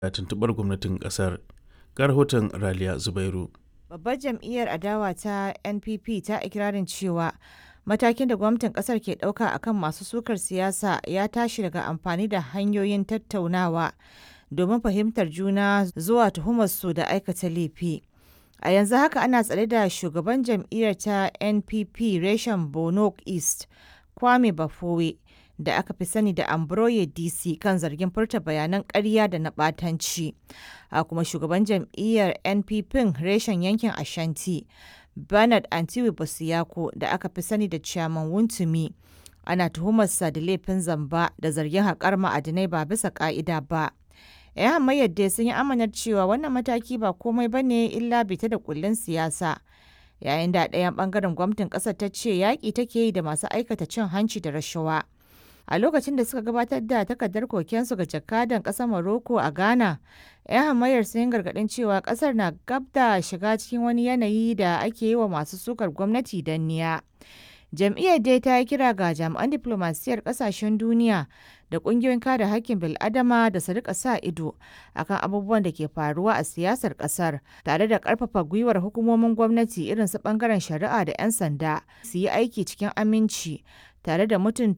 da tuntuɓar gwamnatin ƙasar. Ga rahoton Raliya Zubairu. Babbar jam'iyyar adawa ta NPP ta ikirarin cewa matakin da gwamnatin kasar ke ɗauka akan masu sukar siyasa ya tashi daga amfani da hanyoyin tattaunawa domin fahimtar juna zuwa tuhumarsu da aikata laifi. A yanzu haka ana tsare da shugaban jam'iyyar ta NPP reshen Bono East, Kwame Bafowe, da aka fi sani da Ambroye DC kan zargin furta bayanan ƙarya da na ɓatanci. A kuma shugaban jam'iyyar NPP reshen yankin Ashanti, Bernard Antiwi Bosiyako da aka fi sani da Chairman Wuntumi. Ana tuhumarsa da laifin zamba da zargin haƙar ma'adinai ba bisa ƙa'ida ba. 'yan hamayyar dai sun yi amanar cewa wannan mataki ba komai ba ne illa bita da kullun siyasa yayin da ɗayan ɓangaren gwamnatin ƙasar ta ce yaƙi take yi da masu aikata cin hanci da rashawa a lokacin da suka gabatar da takardar kokensu ga jakadan ƙasar Morocco a Ghana 'yan hamayyar sun yi gargaɗin cewa ƙasar na gab da shiga cikin wani yanayi da ake yi wa masu sukar gwamnati danniya. jam'iyyar dai ta yi kira ga jami'an diflomasiyyar kasashen duniya da kungiyoyin kare hakkin bil'adama da su rika sa ido akan abubuwan da ke faruwa a siyasar kasar tare da karfafa gwiwar hukumomin gwamnati irin su bangaren shari'a da 'yan sanda su yi aiki cikin aminci tare da mutunta